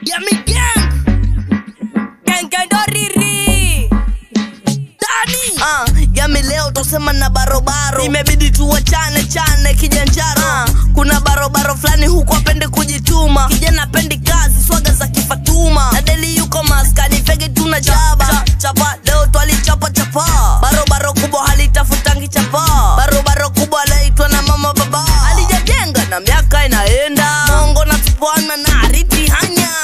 Yummy gang Gang gang doriri Dani Ah, yami leo tosema na barobaro imebidi tuwachane chane kijanjaro ah, kuna barobaro fulani huku apende kujituma kijana apendi kazi swaga za kifatuma na deli yuko maskani fege tuna jaba cha, chapa leo twalichapa chapa barobaro kubwa halitafutangi chapa barobaro kubwa alaitwa na mama baba alijajenga na miaka inaenda mongo na tupwana na ariti hanya